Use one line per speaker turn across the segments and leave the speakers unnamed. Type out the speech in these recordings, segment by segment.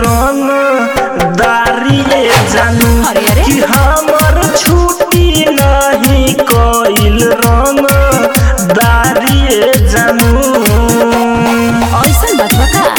रंग दारिये जानू
अरे, अरे।
कि हमर छुट्टी नहीं कइल रंग दारिये जानू
ऐसन बात बा का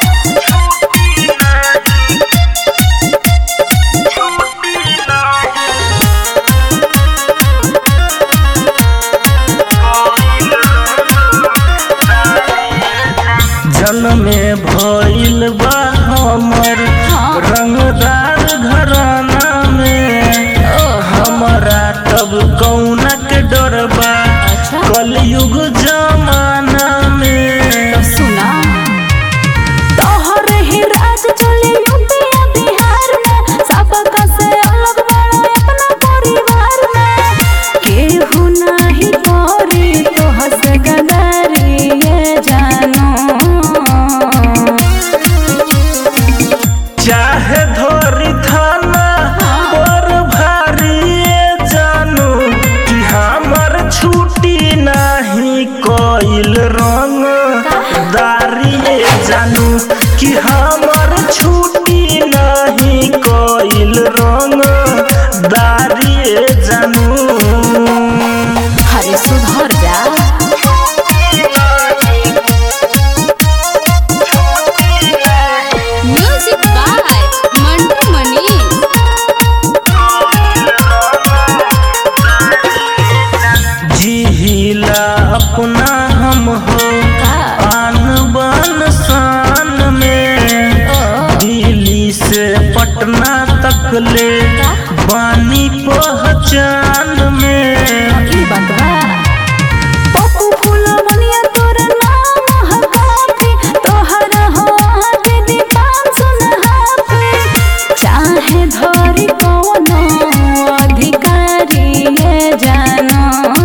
जनमे भइल बा हमर
हाँ।
रंगदार घराना में हमरा तब कौना के डर बा
अच्छा।
कलयुग जमाना में
सुना तोहर ही राज चले यूपी आ बिहार में सबका से अलग बड़ा अपना परिवार में केहू नाही करी तोहर से गदारी ये जानो
चाहे धोरी थाना पर भारी जानू कि हमर छुट्टी नहीं कइल रंग दारिये जानू कि हमर छुट्टी नहीं कइल रंग दारिये जानू
हरे सुधर जा
म्यूजिक बाय मंटू मनीष
जिहिला अपना हम हो आन बान शान में दिल्ली से पटना तक ले बानी पहचान में
ई बात बा पप्पू फूलवनिया तोर नाम ह काफी तोहर हो आगे दीपान सुनहाफी चाहे धरी कोनो अधिकारी ये जानो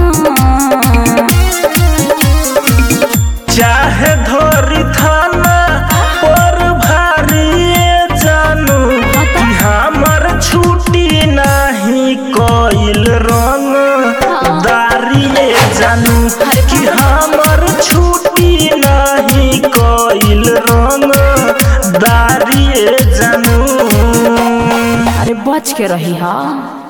चाहे धोरी थाना पर भारी जानू कि हमर छुट्टी नहीं कइल रंग दारिये जानू कि हमर छुट्टी नहीं कइल रंग दारिये जानू
अरे बच के रही हा